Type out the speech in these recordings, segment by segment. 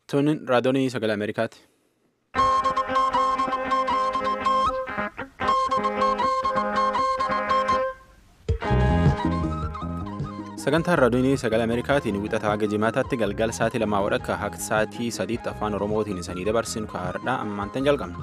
Tuni raadiyoonii sagalee Ameerikaati. Sagantaan raadiyoonii sagalee Ameerikaatiin wixataa haga jimaataatti galgala sa'aatii lamaa wadhakka hanga sa'aatii sadiitti afaan Oromootiin isanii dabarsinu kaa'aadha ammaantan jalqabna.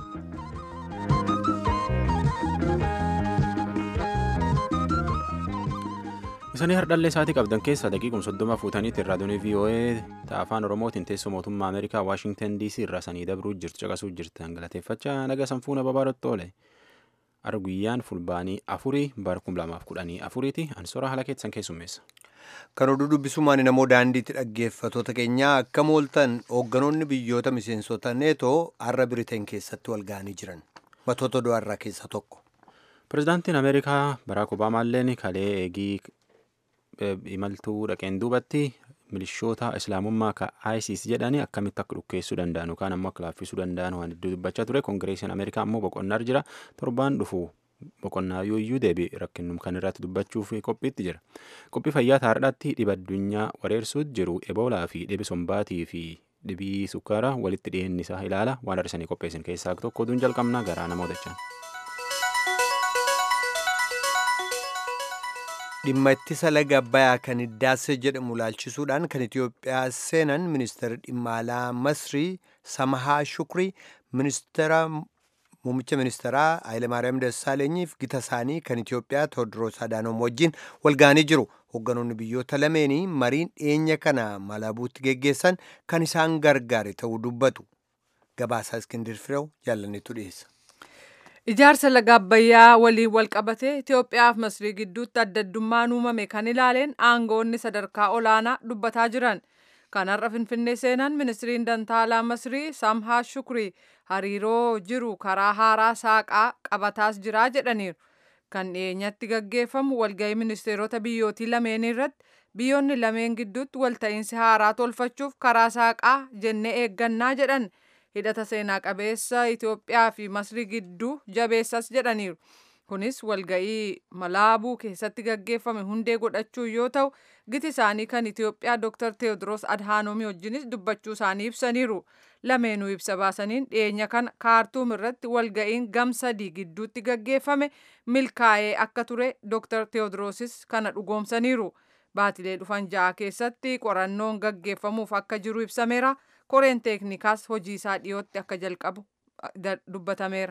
Isanii hardhallee sa'aatii qabdan keessaa daqiiquma soddoma fuutaniitiin raadiyoonii VOA afaan Oromootiin teessoo mootummaa Ameerikaa Waashingtan DC irraa sanii dabruu jirtu caqasuu jirtan galateeffachaa naga sanfuuna babaarotti oole. Har'a guyyaan fulbaanii afurii bara kum lamaaf kudhanii afuriiti ansoora haala keessan keessummeessa. Kan oduu dubbisumaan namoo daandiitti dhaggeeffatoota keenyaa akka mooltan hoogganoonni biyyoota miseensota neetoo har'a biriteen keessatti wal ga'anii jiran matoota du'arraa keessaa tokko. Pireezidaantiin Ameerikaa Baraak Obaamaalleen kalee eegii imaltuu dhaqeen duubatti milishoota islaamummaa ka ISIS jedhanii akkamitti akka dhukkeessuu danda'an yookaan ammoo akka laaffisuu danda'an waan hedduu dubbachaa ture koongireesiin Ameerikaa ammoo boqonnaa jira torbaan dhufu boqonnaa yooyyuu deebi'e rakkinnum kan irratti dubbachuuf qophiitti jira qophii fayyaa taardhaatti dhiba addunyaa wareersuutti jiru eboolaa fi dhibi sombaatii fi dhibii sukkaaraa walitti dhiyeenyi isaa ilaala waan har'isanii qopheessin keessaa tokko oduun jalqabnaa garaa nama odachaan. dhimma ittisa laga abbayaa kan hiddaase jedhamu laalchisuudhaan kan itiyoophiyaa seenan ministeera dhimma alaa masrii samahaa shukrii ministeera muummicha ministeeraa Hayilemaariyaam Dassaalenyiif gita isaanii kan Itiyoophiyaa Tewoodiroos Adaanoom wajjin walga'anii jiru. Hoogganoonni biyyoota lameenii mariin dhiyeenya kana Malaabuutti geggeessan kan isaan gargaare ta'uu dubbatu. Gabaasaa Iskindir Fireew jaalanneetu dhiyeessa. Ijaarsa laga Abbayyaa waliin wal qabatee Itoophiyaa fi Masrii gidduutti adda addummaan uumame kan ilaaleen aangoonni sadarkaa olaanaa dubbataa jiran. Kanarra Finfinnee seenan ministiriin dantaalaa Masrii Samhaa Shukrii hariiroo jiru karaa haaraa saaqaa qabataas jiraa jedhaniiru. Kan dhiyeenyatti gaggeeffamu walgahii ministeerota biyyootii lameen irratti biyyoonni lameen gidduutti walta'iinsi haaraa tolfachuuf karaa saaqaa jennee eeggannaa jedhan. hidhata seenaa qabeessa Itoophiyaa fi Masrii gidduu jabeessas jedhaniiru. Kunis walga'ii Malaabuu keessatti gaggeeffame hundee godhachuu yoo ta'u, giti isaanii kan Itoophiyaa Dr. Teewodiroos Adhaanoomii wajjinis dubbachuu isaanii ibsaniiru. Lameenuu ibsa baasaniin dhiyeenya kana kaartuum irratti walga'iin gam sadii gidduutti gaggeeffame milkaa'ee akka ture Dr. Teewodoroosis kana dhugoomsaniiru. Baatilee dhufan ja'a keessatti qorannoon gaggeeffamuuf akka jiru ibsameera. koreen teeknikaas hojii isaa dhiyootti akka jalqabu dubbatameera.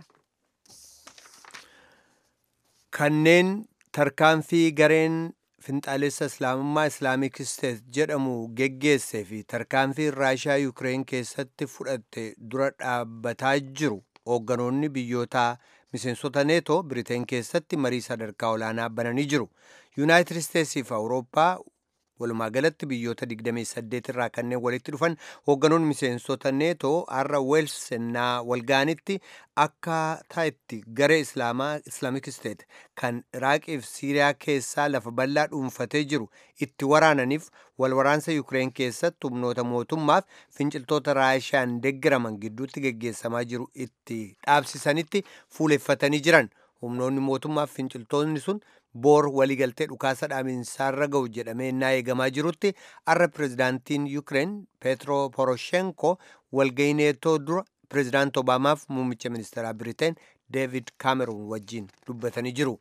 Kanneen tarkaanfii gareen finxaalessa islaamummaa islaamik isteet jedhamu geggeessee fi tarkaanfii raashaa yuukireen keessatti fudhatte dura dhaabbataa jiru hoogganoonni biyyoota miseensota neetoo biriteen keessatti marii sadarkaa olaanaa bananii jiru. yuunaayitid isteetsii fi awurooppaa walumaa galatti biyyoota 28 irraa kanneen walitti dhufan hoogganoonni miseensota neetoo har'a weels ennaa walgaanitti akkaataa itti garee islaamaa islaamik isteet kan iraaqii fi siiriyaa keessaa lafa bal'aa dhuunfatee jiru itti waraananiif walwaraansa yuukireen keessatti humnoota mootummaaf finciltoota raashiyaan deeggaraman gidduutti geggeessamaa jiru itti dhaabsisanitti fuuleffatanii jiran humnoonni mootummaaf finciltoonni sun boor waliigaltee dhukaasa dhaabinsaarra ga'u jedhamee naa eegamaa jirutti har'a pireezidaantiin yuukireen peetro poroshenko walga'ii neetoo dura pireezidaant obaamaaf muummicha ministeeraa biriteen deevid kaameruun wajjiin dubbatanii jiru.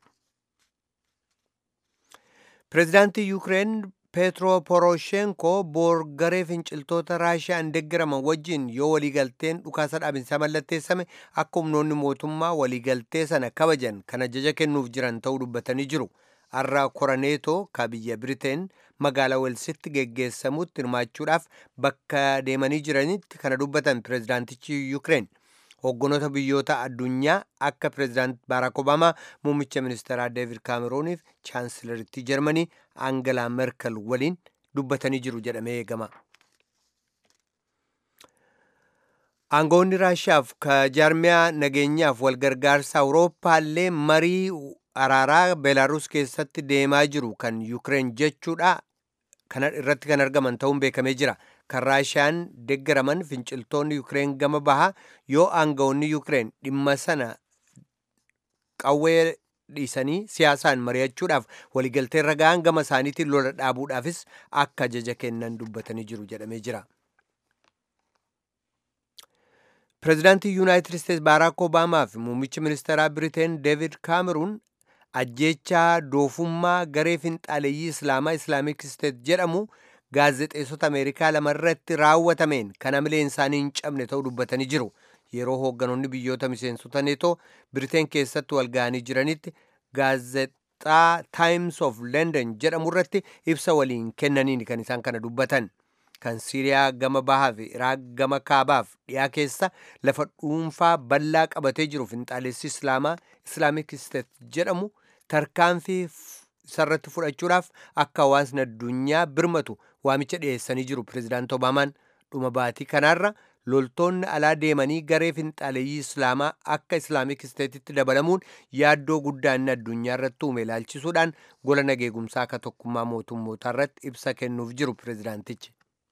pireezidaantii yuukireen peetro poroshenko boor garee finciltoota raashiyaan deeggaraman wajjiin yoo waliigalteen dhukaasa dhaabinsaa mallatteessame akka humnoonni mootummaa waliigaltee sana kabajan kan ajaja kennuuf jiran ta'uu dubbatanii jiru har'a koraneetoo ka biyya biriteen magaalaa welsitti geggeessamutti hirmaachuudhaaf bakka deemanii jiranitti kana dubbatan pireezidaantichi yuukireen hoogganoota biyyoota addunyaa akka pireezidaant baaraak obaamaa muummicha ministeeraa deevid kaamerooniif chaansilaritti jarmanii aangalaa merkel waliin dubbatanii jiru jedhamee eegama. aangoonni raashiyaaf ka jaarmiyaa nageenyaaf walgargaarsa awurooppaallee marii araaraa beelaaruus keessatti deemaa jiru kan yuukireen jechuudha kana irratti kan argaman ta'uun beekamee jira. kan raashiyaan deeggaraman finciltoonni yuukireen gama bahaa yoo aangawoonni yuukireen dhimma sana qawwee dhiisanii siyaasaan mari'achuudhaaf waliigaltee irra ga'an gama isaaniitiin lola dhaabuudhaafis akka ajaja kennan dubbatanii jiru jedhamee jira. pireezidaantii yuunaayitid isteetsi baaraak obaamaa fi muummichi ministeeraa biriteen deevid kaameruun ajjechaa doofummaa garee finxaaleeyyii islaamaa islaamik isteet jedhamu gaazexeessota ameerikaa lamarratti raawwatameen kan hamileen isaanii hin cabne ta'uu dubbatanii jiru yeroo hoogganoonni biyyoota miseensota neetoo biriteen keessatti walga'anii jiranitti gaazexaa taayims of london jedhamu irratti ibsa waliin kennaniin kan isaan kana dubbatan kan siiriyaa gama bahaa fi iraaq gama kaabaaf dhiyaa keessa lafa dhuunfaa bal'aa qabatee jiru finxaalessi islaamaa islaamik isteet jedhamu tarkaanfii isarratti fudhachuudhaaf akka hawaasni addunyaa birmatu waamicha dhiyeessanii jiru pireezidaant obaamaan dhuma baatii kanaarra loltoonni alaa deemanii garee finxaaleeyyii islaamaa akka islaamik isteetitti dabalamuun yaaddoo guddaa inni addunyaa irratti uume ilaalchisuudhaan gola nageegumsaa akka tokkummaa mootummootaa irratti ibsa kennuuf jiru pireezidaantichi.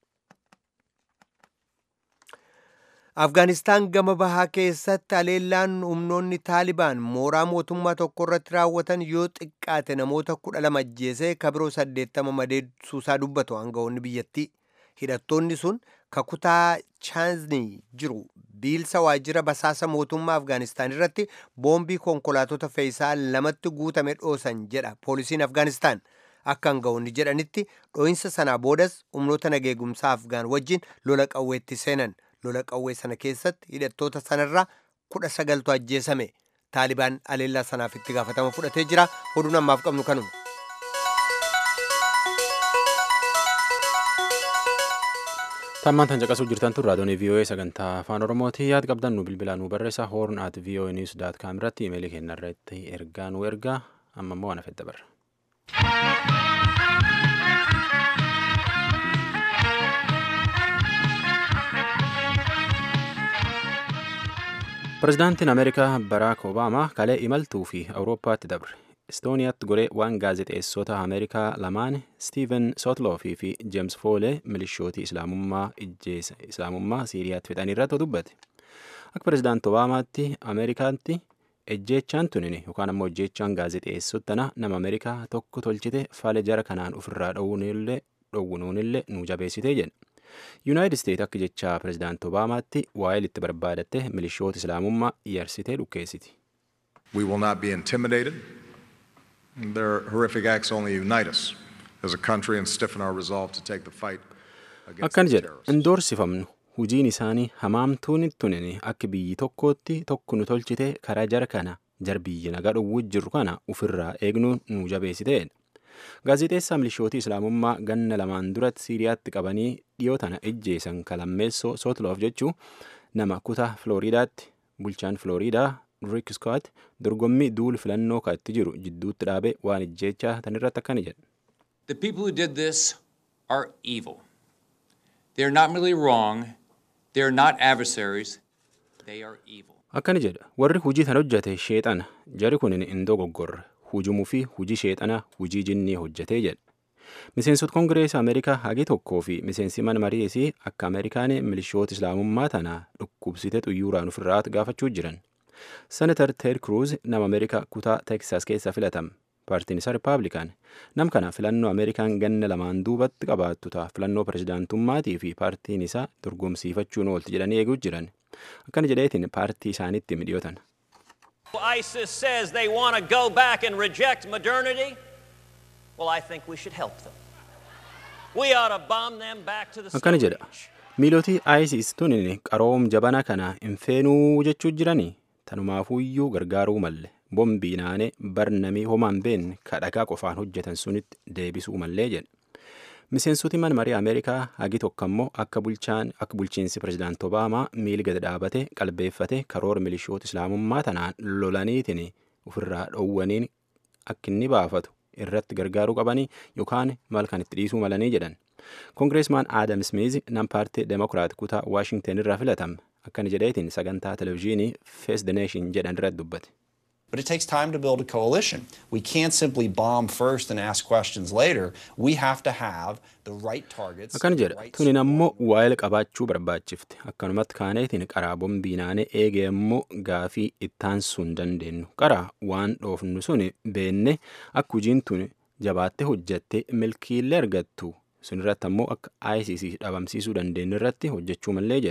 afgaanistaan gama bahaa keessatti haleellaan humnoonni taalibaan mooraa mootummaa tokko irratti raawwatan yoo xiqqaate namoota kudha lama ajjeesee kabiroo saddeettama madeessuusaa dubbatu aangawoonni biyyattii hidhattoonni sun kakutaa chaaznii jiru biilsa waajjira basaasa mootummaa afgaanistaan irratti boombii konkolaatota fe'iisaa lamatti guutame dhoosan jedha poolisiin afgaanistaan akka aangawoonni jedhanitti dhoo'insa sanaa boodas humnoota nageegumsaa afgaan wajjin lola qawweetti seenan lola qawwee sana keessatti hidhattoota sanarraa kudha sagaltu ajjeesame taalibaan haleellaa sanaaf itti gaafatama fudhatee jira oduun ammaaf qabnu kanuma. tammaan tan caqasuu jirtan tun raadiyoon vii'oo'ee sagantaa afaan oromooti yaad qabdan nu bilbilaa nu barreessa hoorn at vii'oo'ee niws daat kaam irratti imeelii keenya irratti ergaa nu ergaa amma immoo ana fedda barra. pirezidaantiin ameerikaa baraak obaamaa kalee imaltuu fi awurooppaatti dabre istooniyaatti goree waan gaazexeessota ameerikaa lamaan stiiven sootloofii fi jeems foolee milishootii islaamummaa ijjeessa islaamummaa siiriyaatti fixanii irratti dubbate akka pirezidaanti obaamaatti ameerikaatti ejjeechaan tunini yookaan ammoo ejjeechaan gaazexeessotana nama ameerikaa tokko tolchite faale jara kanaan ofirraa dhowwunuunillee nu jabeessitee jedhe yuunaayitid isteet akka jecha pirezidaanti obaamaatti waa'ee itti barbaadatte milishoota islaamummaa yarsitee dhukkeessiti. We will not be intimidated. Their horrific acts only unite us as a country and stiffen our resolve to take the fight against Akkan the jedha terrorists. indoorsifamnu hujiin isaanii hamaamtuun tunini akka biyyi tokkootti tokko nu tolchite karaa jara kana jar biyyi nagaa dhowwuu jirru kana ofirraa eegnuun nu jabeessiteedha. Gaazexeessaa milishootii islaamummaa ganna lamaan duratti siiriyaatti qabanii dhiyoo tana ejjeesan kalammeessoo sootloof jechuu nama kutaa Filooriidaatti bulchaan Filooriidaa Rick Scott dorgommii duul filannoo kaatti jiru jidduutti dhaabee waan ejjeechaa tanirratti akkana jedha. The people who did this are evil. They're not merely wrong, they're not adversaries, they are evil. Akkana jedha warri hujii tan hojjate sheexana jari kun hin dogoggorre hujumuu fi hujii sheexana hujii jinnii hojjetee jedha. Miseensota Kongireesii Ameerikaa hagi tokkoo fi miseensi mana mariisii akka Ameerikaan milishoota islaamummaa tana dhukkubsite xuyyuuraan ofirraa gaafachuu jiran. Senatar Ted Cruz nama Ameerikaa kutaa Teksas keessa filatame. Paartiin isaa Rippaabilikaan nam kana filannoo Ameerikaan ganna lamaan duubatti qabaattu ta'a filannoo pirezidaantummaatii fi paartiin isaa dorgomsiifachuun oolti jedhanii eeguu jiran. Akkana jedheetiin paartii isaaniitti midhiyootan. ISIS says they want to go back and reject modernity. Well, I think we should help them. We ought to bomb them back to the Akkana Stone jedha. Age. Miilootii ISIS tunin qaroom jabana kana hin feenuu jechuu jiranii tanumaafuyyuu gargaaruu malle bombii naanee barnamii homaan beenne kadhagaa qofaan hojjetan sunitti deebisuu mallee jedha. Miseensoti mana marii Ameerikaa hagi tokko ammoo akka bulchaan akka bulchiinsi pirezidaanti Obaamaa miili gad dhaabate qalbeeffate karoora milishoota islaamummaa tanaan lolaniitiin ofirraa dhowwaniin akka inni baafatu irratti gargaaruu qabanii yookaan maal kan itti dhiisuu malanii jedhan. Kongireesmaan Aadam Smiiz nam paartii Demokiraat kutaa Waashingten irraa filatame akkana jedheetiin sagantaa televizyiinii Face the Nation jedhan irratti dubbate. But it takes time to build a coalition. We can't simply bomb first and ask questions later. We have to have the right targets. Akkana the jedha right tunin ammoo waa'ee qabaachuu barbaachifte akkanumatti kaaneetiin qaraa bombii naanee eegee ammoo gaafii ittaansuun hin dandeenyu qaraa waan dhoofnu sun beenne akka hujiin tun jabaatte hojjatte milkiillee argattu sun irratti ammoo akka ICC dhabamsiisuu dandeenyu irratti hojjechuu mallee jedha.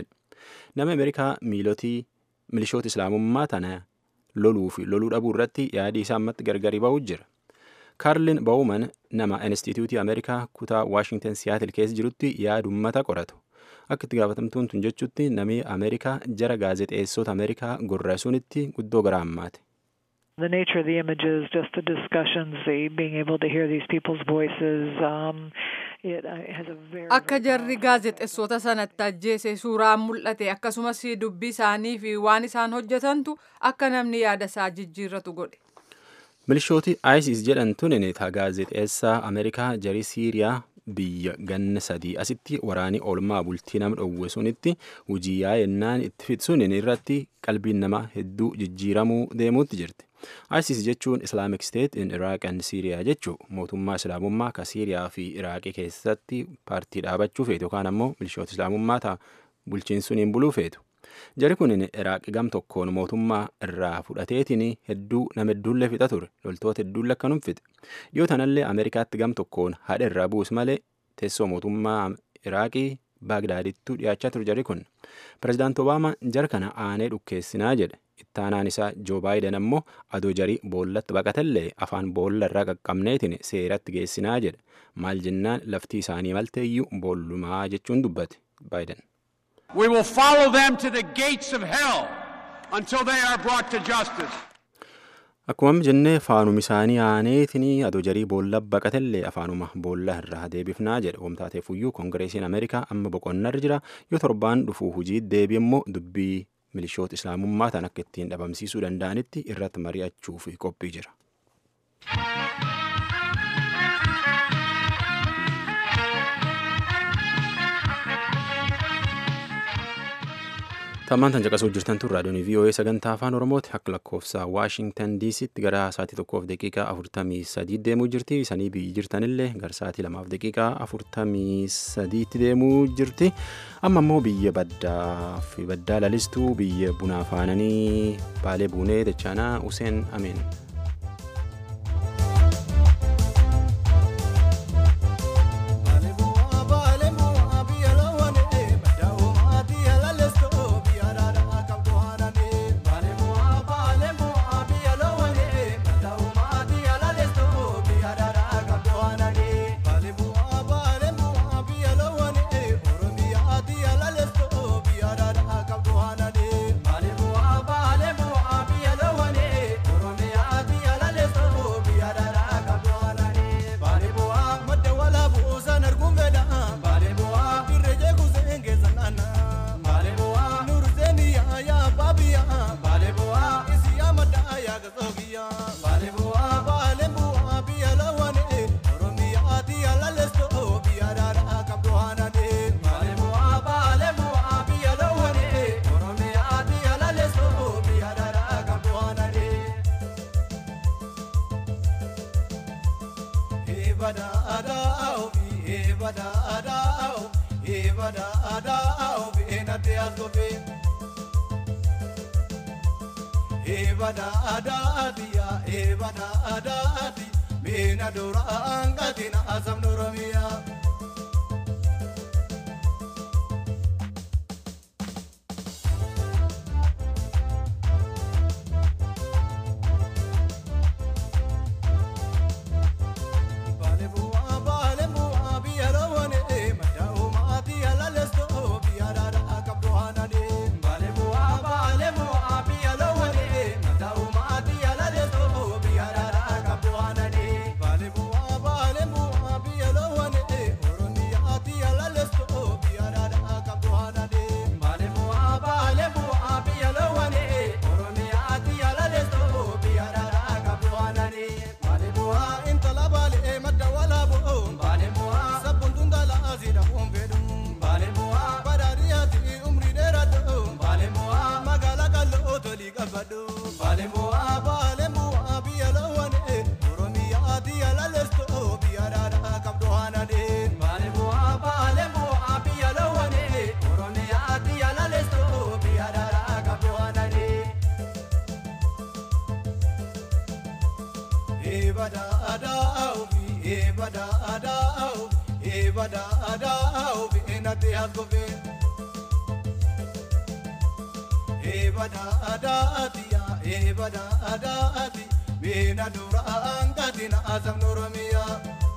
nama ameerikaa miilotii milishoota islaamummaa tana loluu fi loluu dhabuu irratti yaadii isaa ammatti gargari ba'uu jira kaarlin bawuman nama instituutii ameerikaa kutaa waashingtan siyaatil keessa jirutti yaada ummata qoratu akka itti gaafatamtuun tun jechutti namni ameerikaa jara gaazexeessota ameerikaa gorrasuunitti guddoo gara ammaate. The nature of the images, just the discussions, the being able to hear these people's voices, um, it uh, has a very. Akka jarri gaazexeessota sanatti ajjeese suuraan mul'ate akkasumas dubbii isaanii fi waan isaan hojjetantu akka namni yaada isaa jijjiirratu godhe. milishooti isis jedhan tunin gaazexeessaa ameerikaa jarii siiriyaa biyya ganna sadii asitti waraanii oolmaa bultii nama dhowwe sunitti hujii yaa'ennaan itti fixsunin irratti qalbiin nama hedduu jijjiiramuu deemuutti jirti. isis jechuun islaamic state in iraq and syria jechuu mootummaa islaamummaa ka siiriyaa fi iraaqii keessatti paartii dhaabachuu feetu yookaan ammoo milishoota islaamummaa ta'a bulchiinsuniin buluu feetu. jari kun iraaq gam tokkoon mootummaa irraa fudhateetiin hedduu nama hedduullee fixa ture loltoota hedduullee akkanum fixe yoo tanallee ameerikaatti gam tokkoon haadha irraa buus malee teessoo mootummaa iraaqii baagdaadittuu dhiyaachaa ture jari kun pirezidaant obaamaa jara kana aanee dhukkeessinaa jedhe ittaanaan isaa joo baayiden ammoo adoo jarii boollatti baqatellee afaan boolla irraa qaqqabneetiin seeratti geessinaa jedhe maal jennaan laftii isaanii malteeyyuu boollumaa jechuun dubbate baayiden. We will follow them to the gates of hell until they are brought to justice. Akkuma jennee faanuma isaanii aaneetinii adoo jarii boolla baqatellee afaanuma boolla irraa deebifnaa jedhe wamtaateefuyyuu koongireesiin ameerikaa amma boqonnarra jira yoo torbaan dhufuu hujii deebi immoo dubbii milishoota islaamummaa tan akka ittiin dhabamsiisuu danda'anitti irratti mari'achuuf qophii jira. Tammaan tan caqasuu jirtan tun raadiyoon VOA sagantaa afaan Oromooti akka lakkoofsa Waashingtan DC'tti gara sa'aatii tokkoof daqiiqaa afurtamii sadii deemuu jirti. Isanii biyyi jirtanillee gara sa'aatii lamaaf daqiiqaa afurtamii sadiitti deemuu jirti. Amma immoo biyya baddaa fi baddaa lalistuu biyya bunaa faananii baalee buunee dachaanaa Useen Ameen. Ebada adaati yaa ebada adaati meena duraan gatina asam noromiyaa. Ebada adaa'u fi ebada adaa'u ebada adaa'u fi enate haskofe. eebada adaati yaa eebada adaati meena dura angatina azamni oromiyaa.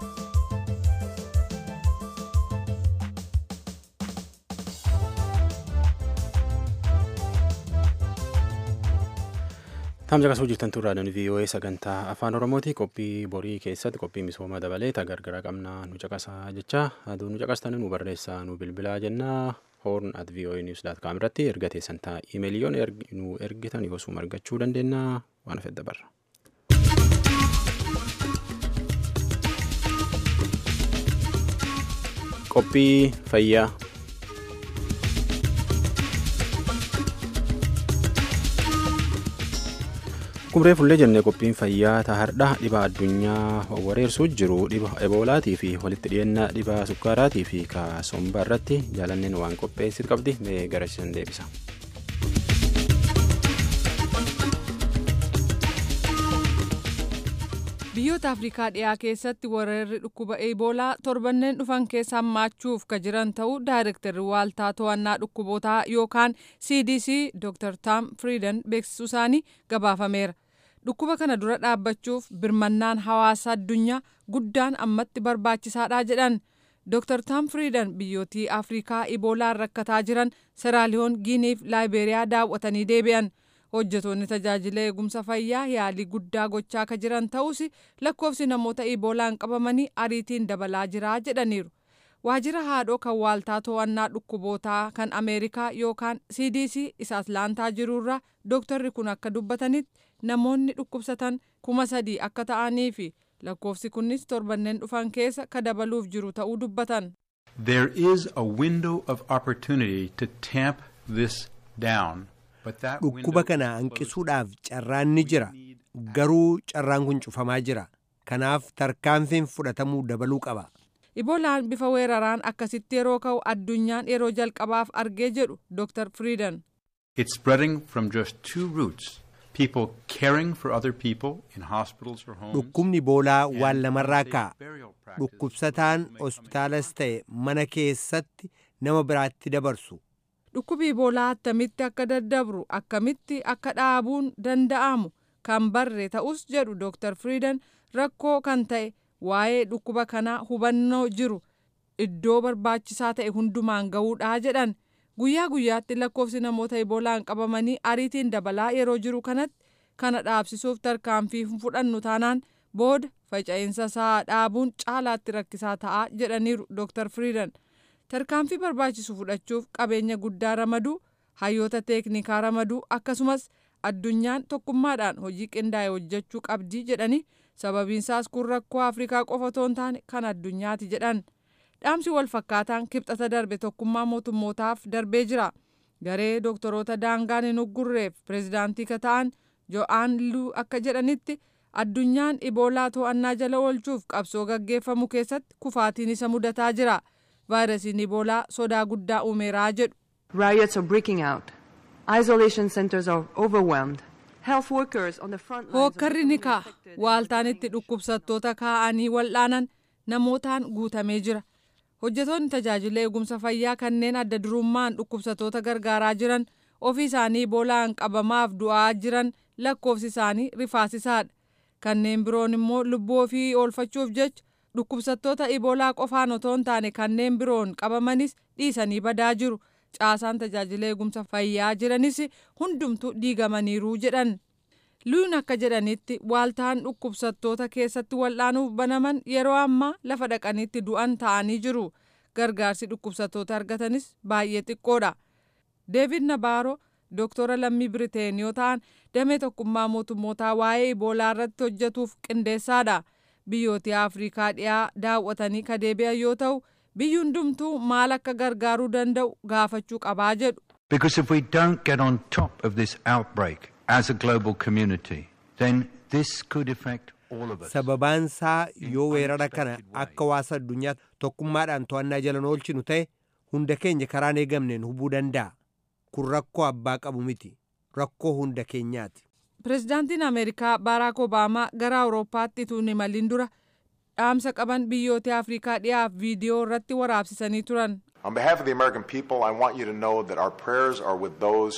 Taamja kasuu jirtan turraadhaan VOA sagantaa afaan Oromooti qophii borii keessatti qophii misooma dabalee gargara qabnaa nu caqasaa jecha aduu nu caqastanii nu barreessaa nu bilbilaa jennaa horn at VOA news dot com irratti erga teessan ta'a imeeliyoon nu ergitan yoosuma argachuu dandeenya waan fedha barra. Qophii fayyaa. Kumree fullee jennee qophiin fayyaa tahardha dhibaa addunyaa wareersuu jiru dhiba eboolaatii fi walitti dhiyeennaa dhibaa sukkaaraatii fi kaasomba irratti jaalanneen waan qopheessit qabdi mee garasiisan deebisa. biyyoota afrikaa dhiyaa keessatti weerarri dhukkuba eeboolaa torbanneen dhufan keessa hammaachuuf ka jiran ta'uu daayirektarri waaltaa to'annaa dhukkubootaa yookaan cdc dr tam friidan beeksisuu isaanii gabaafameera dhukkuba kana dura dhaabbachuuf birmannaan hawaasa addunyaa guddaan ammatti barbaachisaadha jedhan dr tam friidan biyyootii afrikaa iboolaan rakkataa jiran seraaliyoon giiniif laayiberiyaa daawwatanii deebi'an. hojjetoonni tajaajila eegumsa fayyaa yaalii guddaa gochaa ka jiran ta'us lakkoofsi namoota iboolaan qabamanii ariitiin dabalaa jira jedhaniiru waajjira haadhoo kan waaltaa to'annaa dhukkubootaa kan ameerikaa yookaan cdc isa atlaantaa jiruurraa dooktarri kun akka dubbatanitti namoonni dhukkubsatan kuma sadii akka ta'anii fi lakkoofsi kunis torbanneen dhufan keessa ka dabaluuf jiru ta'uu dubbatan. There is a window of opportunity to tamp this down. dhukkuba kana hanqisuudhaaf carraan ni jira garuu carraan kun cufamaa jira kanaaf tarkaanfiin fudhatamuu dabaluu qaba. iboolaan bifa weeraraan akkasitti yeroo ka'u addunyaan yeroo jalqabaaf argee jedhu dr friidan. It's spreading from just two routes. People caring for other people in hospitals or homes. dhukkubni iboolaa waan lamarraa ka'a dhukkubsataan hospitaalas ta'e mana keessatti nama biraatti dabarsu. dhukkubi iboolaa attamitti akka daddabru akkamitti akka dhaabuun danda'amu kan barre ta'us jedhu dr friidan rakkoo kan ta'e waa'ee dhukkuba kanaa hubannoo jiru iddoo barbaachisaa ta'e hundumaan ga'uudhaa jedhan guyyaa guyyaatti lakkoofsi namoota iboolaan qabamanii ariitiin dabalaa yeroo jiru kanatti kana dhaabsisuuf tarkaanfii fudhannu taanaan booda faca'insa isaa dhaabuun caalaatti rakkisaa ta'a jedhaniiru dr friidan. tarkaanfii barbaachisu fudhachuuf qabeenya guddaa ramaduu hayyoota teeknikaa ramaduu akkasumas addunyaan tokkummaadhaan hojii qindaa'e hojjechuu qabdii jedhanii sababiinsaas kun rakkoo afrikaa qofa otoo hin taane kan addunyaati jedhan dhaamsi wal fakkaataan kibxata darbe tokkummaa mootummootaaf darbee jira garee doktoroota daangaan hin uggurreef pireezidaantii ka ta'an jo'aan luu akka jedhanitti addunyaan iboolaa to'annaa jala oolchuuf qabsoo gaggeeffamu keessatti kufaatiin isa mudataa jira. vaayirasiin iboolaa sodaa guddaa uumeeraa jedhu. Riots are breaking out. Isolation centers are overwhelmed. Health workers on the front lines. Hookkarri ni ka'a. Waaltaan itti dhukkubsattoota kaa'anii wal'aanan namootaan guutamee jira. Hojjetoonni tajaajila eegumsa fayyaa kanneen adda durummaan dhukkubsattoota gargaaraa jiran ofii isaanii iboolaan qabamaaf du'aa jiran lakkoofsi isaanii rifaasisaadha. Kanneen biroon immoo lubbuu ofii oolfachuuf jecha dhukkubsattoota iboolaa qofaan otoo hin taane kanneen biroon qabamanis dhiisanii badaa jiru caasaan tajaajila eegumsa fayyaa jiranis hundumtu diigamaniiru jedhan luun akka jedhanitti waaltaan dhukkubsattoota keessatti wal'aanuuf banaman yeroo ammaa lafa dhaqanitti du'an ta'anii jiru gargaarsi dhukkubsattoota argatanis baay'ee xiqqoodha deevid nabaaro dooktora lammii biriteen yoo ta'an damee tokkummaa mootummootaa waa'ee iboolaa irratti hojjetuuf qindeessaadha. biyyooti afrikaa dhiyaa daawwatanii ka deebi'an yoo ta'u biyyi hundumtuu maal akka gargaaruu danda'u gaafachuu qabaa jedhu. Because if we don't get on top of this outbreak as a global community, then this could affect all of us. Sababaan isaa yoo weerara kana akka hawaasa addunyaa tokkummaadhaan to'annaa jala oolchinu ta'e hunda keenya karaan eegamneen hubuu danda'a. Kun rakkoo abbaa qabu miti. Rakkoo hunda keenyaati. pireezidaantiin ameerikaa baaraak obaamaa gara awurooppaatti utuu hin imalin dura dhaamsa qaban biyyoota afrikaa dhiyaaf viidiyoo irratti waraabsisanii turan. On behalf of the American people, I want you to know that our prayers are with those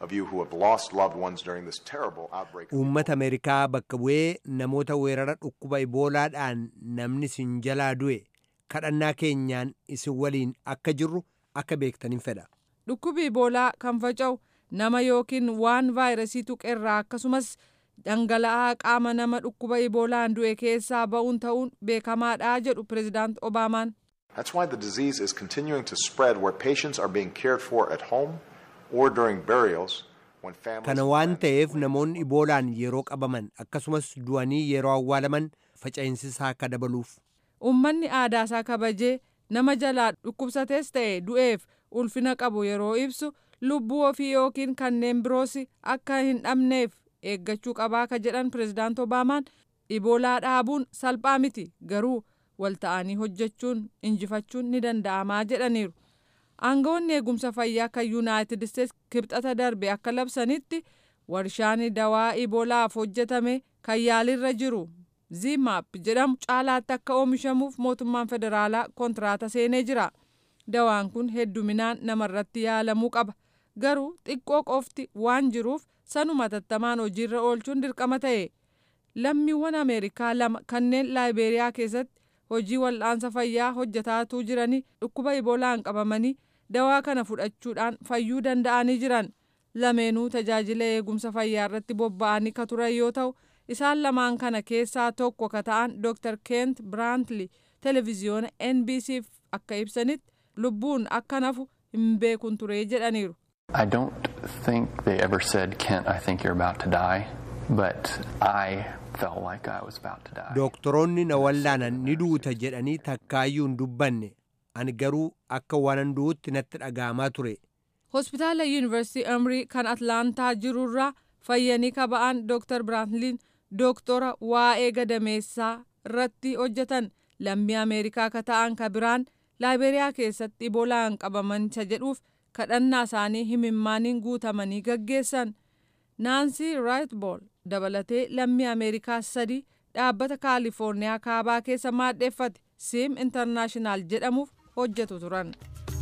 of you who have lost loved ones during this terrible outbreak. Uummata Ameerikaa bakka bu'ee namoota weerara dhukkuba iboolaadhaan namni isin jalaa du'e kadhannaa keenyaan isin waliin akka jirru akka beektanin fedha. Dhukkubi iboolaa kan faca'u nama yookiin waan vaayirasii tuqerraa akkasumas dhangala'aa qaama nama dhukkuba iboolaan du'e keessaa ba'uun ta'uun beekamaadha jedhu pirezidaant Obaamaan. That's why the disease is continuing to spread where patients are being cared for at home or during burials when families. Kana waan ta'eef namoonni iboolaan yeroo qabaman akkasumas du'anii yeroo awwaalaman faca'insisaa akka dabaluuf. Uummanni aadaasaa kabajee nama jalaa dhukkubsatees ta'e du'eef ulfina qabu yeroo ibsu lubbuu ofii yookiin kanneen biroos akka hin dhabneef eeggachuu qabaa ka jedhan pirezidaant Obaamaan iboolaa dhaabuun salphaa miti garuu wal ta'anii hojjechuun injifachuun ni danda'amaa jedhaniiru. Aangawoonni eegumsa fayyaa kan Yuunaayitid Isteets kibxata darbe akka labsanitti warshaan dawaa iboolaaf hojjetame kan yaalirra jiru zimaap jedhamu caalaatti akka oomishamuuf mootummaan federaalaa kontiraata seenee jira. Dawaan kun hedduminaan namarratti yaalamuu qaba. Garuu xiqqoo qofti waan jiruuf sanuma tattamaan hojiirra oolchuun dirqama ta'e. Lammiiwwan Ameerikaa lama kanneen Laayibeeriyaa keessatti hojii wal'aansa fayyaa hojjetaatuu jiranii dhukkuba iboolaan qabamanii dawaa kana fudhachuudhaan fayyuu danda'anii jiran. Lameenuu tajaajila eegumsa fayyaa irratti bobba'anii ka turan yoo ta'u isaan lamaan kana keessaa tokko ka ta'an Dr. Kent Brantly televiziyoona NBCf akka ibsanitti lubbuun akka nafu hin beekun ture jedhaniiru. I don't think they ever said, Kent, I think you're about to die, but I felt like I was about to die. Dooktoroonni na wallaanan ni duuta jedhanii takkaayyuu hin dubbanne ani garuu akka waanan du'utti natti dhaga'amaa ture. Hospitaala Yuunivarsiitii Amrii kan Atlaantaa jirurraa fayyanii kaba'an Dr. Brantliin dooktora waa'ee gadameessaa irratti hojjetan lammii Ameerikaa ka ta'an ka biraan Laayiberiyaa keessatti iboolaan qabaman isa jedhuuf kadhannaa isaanii himimmaaniin guutamanii gaggeessan. Naansii Raayitbool dabalatee lammii Ameerikaa sadii dhaabbata Kaalifoorniyaa kaabaa keessa maadheeffate Sim Internaashinaal jedhamuuf hojjetu turan.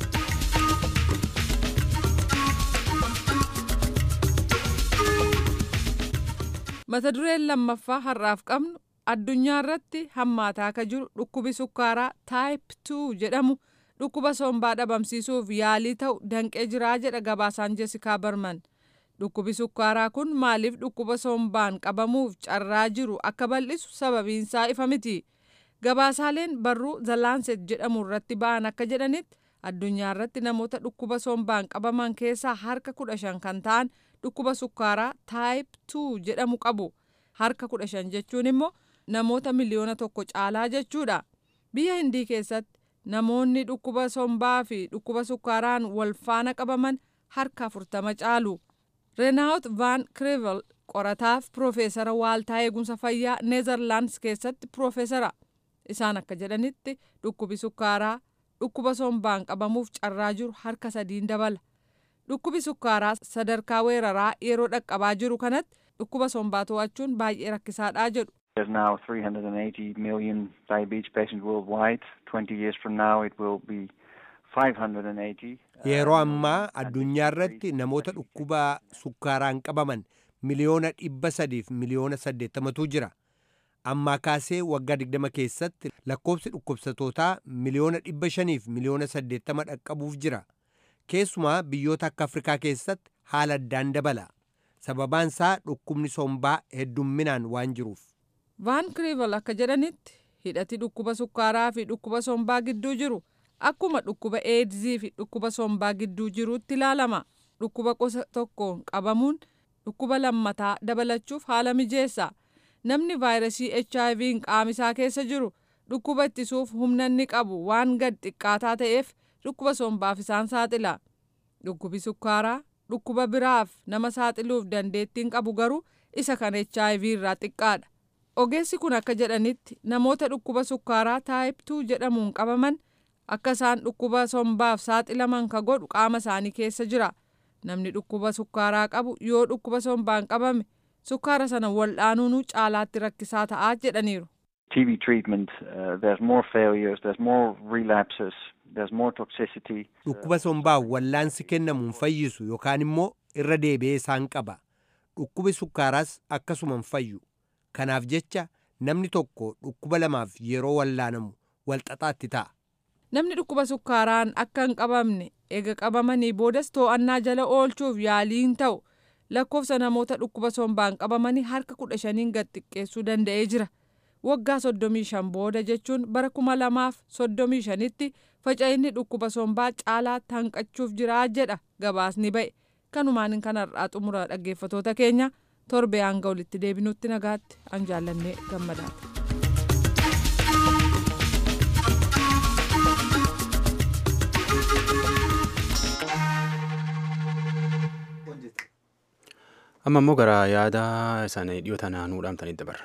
Mata dureen lammaffaa har'aaf qabnu addunyaa irratti hammaataa ka jiru dhukkubi sukkaaraa taayip 2 jedhamu dhukkuba sombaa dhabamsiisuuf yaalii ta'u danqee jiraa jedha gabaasaan Jessikaa Barman. Dhukkubi sukkaaraa kun maaliif dhukkuba sombaan qabamuuf carraa jiru akka bal'isu sababiinsaa ifa miti. Gabaasaaleen barruu The Lancet jedhamu irratti ba'an akka jedhanitti addunyaa irratti namoota dhukkuba sombaan qabaman keessaa harka kudha shan kan ta'an dhukkuba sukkaaraa taayip 2 jedhamu qabu. Harka kudha shan jechuun immoo namoota miliyoona tokko caalaa jechuudha. Biyya Hindii keessatti namoonni dhukkuba sombaa fi dhukkuba sukkaaraan wal faana qabaman harka afurtama caalu. Renaawut Van Krevel qorataaf piroofeesara waaltaa eegumsa fayyaa Neezerlaandis keessatti piroofeesara. Isaan akka jedhanitti dhukkubi sukkaaraa dhukkuba sombaan qabamuuf carraa jiru harka sadiin dabala. Dhukkubi sukkaaraa sadarkaa weeraraa yeroo dhaqqabaa jiru kanatti dhukkuba sombaa to'achuun baay'ee rakkisaadhaa jedhu. There's now 380 million diabetes patients worldwide. 20 years from now, it will be 580. Yeroo ammaa addunyaa irratti namoota dhukkuba sukkaaraan qabaman miliyoona dhibba sadiif miliyoona saddeettamatu jira. Ammaa kaasee waggaa digdama keessatti lakkoofsi dhukkubsatootaa miliyoona dhibba shaniif miliyoona saddeettama dhaqqabuuf jira. Keessumaa biyyoota akka Afrikaa keessatti haala addaan dabala. Sababaan isaa dhukkubni sombaa heddumminaan waan jiruuf. Vaan Kriival akka jedhanitti hidhati dhukkuba sukkaaraa fi dhukkuba sombaa gidduu jiru akkuma dhukkuba eedzii fi dhukkuba sombaa gidduu jiruutti ilaalama. Dhukkuba gosa tokkoon qabamuun dhukkuba lammataa dabalachuuf haala mijeessa. Namni vaayirasii HIV qaamisaa keessa jiru dhukkuba ittisuuf humna inni qabu waan gad xiqqaataa ta'eef dhukkuba sombaaf isaan saaxila. Dhukkubi sukkaaraa dhukkuba biraaf nama saaxiluuf dandeettiin qabu garuu isa kan HIV irraa xiqqaadha. Ogeessi kun akka jedhanitti namoota dhukkuba sukkaaraa taayip 2 jedhamuun qabaman akka isaan dhukkuba sombaaf saaxilaman ka godhu qaama isaanii keessa jira. Namni dhukkuba sukkaaraa qabu yoo dhukkuba sombaan qabame sukkaara sana wal'aanuun caalaatti rakkisaa ta'aa jedhaniiru. TB treatment, uh, there's more failures, there's more relapses, there's more toxicity. Dhukkuba sombaa wallaansi kennamuun fayyisu yookaan immoo irra deebi'ee isaan qaba dhukkubi sukkaaraas akkasuman fayyu kanaaf jecha namni tokko dhukkuba lamaaf yeroo wallaanamu walxaxaatti ta'a. Namni dhukkuba sukkaaraan akka hin qabamne ega qabamanii boodas to'annaa jala oolchuuf yaaliin ta'u lakkoofsa namoota dhukkuba sombaan qabamanii harka kudha shaniin gad xiqqeessuu danda'ee jira. Waggaa soddomii shan booda jechuun bara kuma lamaaf soddomii shanitti faca'inni dhukkuba sombaa caalaatti hanqachuuf jira jedha gabaasni ba'e. Kanumaan kan har'aa xumura dhaggeeffatoota keenya torbee hanga walitti deebinutti nagaatti an jaallannee gammadaati. amma immoo gara yaada isaanii dhiyoota naannoo dhaamtanitti dabarra.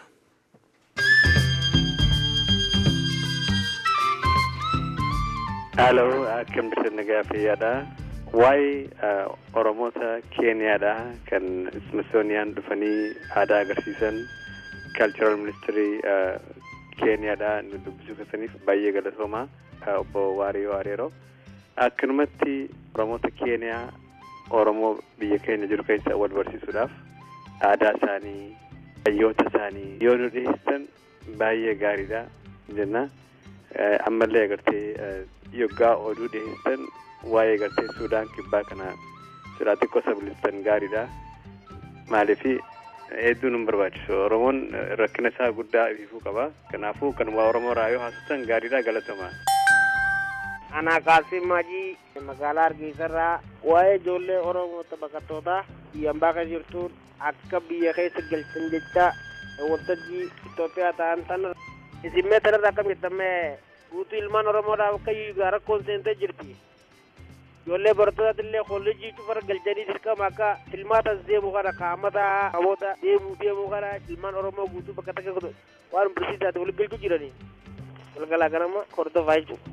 Haaloo akkam jirtan nagaa fayyaadha. Waa'ee Oromoota Keeniyaadha kan Smithsonian dhufanii aadaa agarsiisan Cultural Ministry Keeniyaadha nu dubbisuu keessaniif baay'ee galatooma obbo Waariyoo Areeroo. Akkanumatti Oromoota Keeniyaa Oromoo biyya keenya jiru keessa wal barsiisuudhaaf aadaa isaanii hayyoota isaanii yoo nu dhiyeessan baay'ee gaariidha jenna. Ammallee agartee yoggaa oduu dhiyeessan waa'ee agartee Suudaan kibbaa kana silaa xiqqoo sabilistan gaariidha. Maaliif hedduu nu barbaachisu Oromoon rakkina isaa guddaa ififuu qaba. Kanaafuu kan waa Oromoo irraa yoo haasoftan gaariidha galatama. Ana Qaasim Majii magaalaa Hargeysarraa waa'ee ijoollee Oromoota baqattootaa biyya ambaa kan jirtuun akka biyya keessa galchan jecha waltajjii Itoophiyaa ta'an tan isinmee tanarra akkam jettammee guutuu ilmaan Oromoodhaaf akka yuugaa rakkoon seentee jirti. Ijoollee barattoota illee kolleejjii cufara galchanii dirqama akka filmaatas deemu kana kaamata namoota deemuu deemuu kana ilmaan Oromoo guutuu bakka takka waan barsiisaati wal galchuu jiranii. Galgalaa ganama hordofaa jechuudha.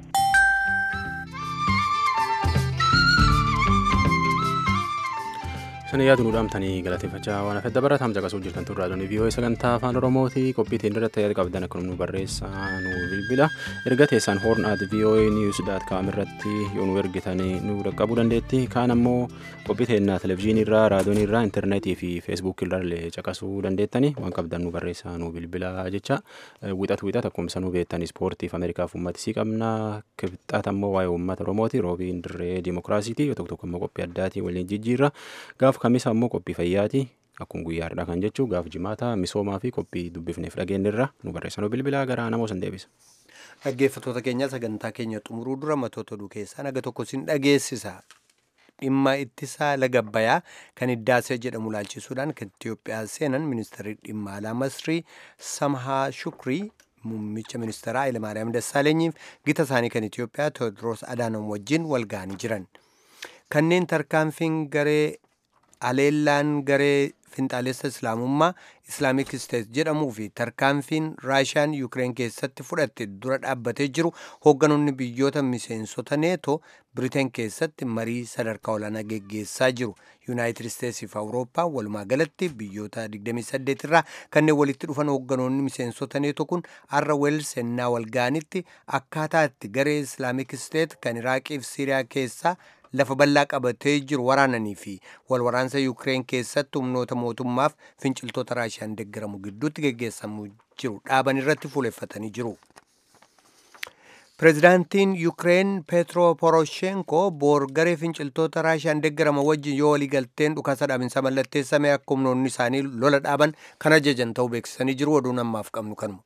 Sana yaadu nu dhaamtanii galateeffachaa waan hafedda baratam caqasuu jirtan turraa doonii vii'oo'ee sagantaa afaan oromooti qophiitiin irratti yaada qabdan akka nu barreessaa nu bilbila erga teessan hoorn at vii'oo'ee niwus daat kaam irratti yoo nu ergitanii nu dhaqqabuu dandeetti kaan ammoo qophii teennaa televizyiinii irraa raadiyoonii irraa intarneetii fi feesbuukii irraa illee caqasuu dandeettani waan qabdan nu barreessaa nu bilbila jecha wixatu wixat akkuma nu beektan ispoortiif ameerikaaf uummatisii qabna kibxaat ammoo waa'ee uummata oromooti roobiin dirree dimokiraasiiti yoo tokko tokko ammoo qophii addaatii waliin jijjiirra gaaf kamisa ammoo qophii fayyaati akkuma guyyaadha kan jechuu gaaf jimaata misoomaa fi qophii dubbifneef dhageenyirra nu barreessanuu bilbilaa gara namoo san deebisa. Dhaggeeffattoota keenya sagantaa keenya xumuruu dura matoota oduu keessaa naga tokko sin dhageessisa. Dhimma ittisaa laga Abbayyaa kan Hiddaasee jedhamu laalchisuudhaan kan Itoophiyaa seenan ministeerri dhimma alaa Masrii Samhaa Shukrii muummicha ministeeraa Hayilamaariyaam Dassaalenyiif gita isaanii kan Itoophiyaa Tewoodiroos Adaanom wajjin wal ga'anii jiran. Kanneen tarkaanfiin garee aleellaan garee finxaalessa islaamummaa islaamik isteet jedhamuu fi tarkaanfiin raashiyaan yuukireen keessatti fudhatte dura dhaabbatee jiru hoogganoonni biyyoota miseensota neetoo biriteen keessatti marii sadarkaa olaanaa geggeessaa jiru yuunaayitid isteetsii fi awurooppaa walumaa galatti biyyoota 28 irraa kanneen walitti dhufan hoogganoonni miseensota neetoo kun har'a weels ennaa walgaanitti akkaataa itti garee islaamik isteet kan iraaqii fi siiriyaa keessaa lafa bal'aa qabatee jiru waraananii fi walwaraansa yuukireen keessatti humnoota mootummaaf finciltoota raashiyaan deeggaramu gidduutti geggeessamu jiru dhaaban irratti fuuleffatanii jiru. Pireezidaantiin Yuukireen Peetro Poroshenko boor garee finciltoota raashiyaan deeggarama wajjin yoo waliigalteen dhukaasa dhaabinsa mallatteessame akka humnoonni isaanii lola dhaaban kan ajajan ta'uu beeksisanii jiru oduun ammaaf qabnu kanuma.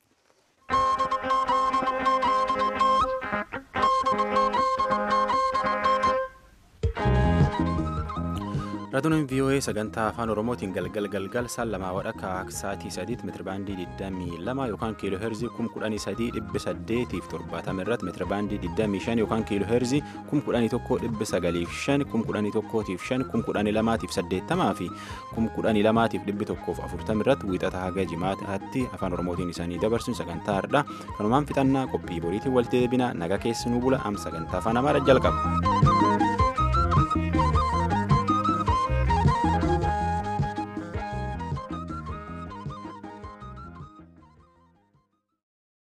raadiyoon vii'oo'ee sagantaa afaan oromootiin galgal galgal saan lamaa wadhakka sa'aatii sadiitti meetirabaandii 22 yookaan kiiloo heerzii 13870 irratti meetirabaandii 25 yookaan kiiloo heerzii 1195 1115 1128 fi 1140 irratti wiixata haga jimaataatti afaan oromootiin isaanii dabarsuun sagantaa hardhaa kanumaan fixannaa qophii boriitiin walitti deebina naga keessanuu bula am sagantaa afaan amaaraa jalqaba.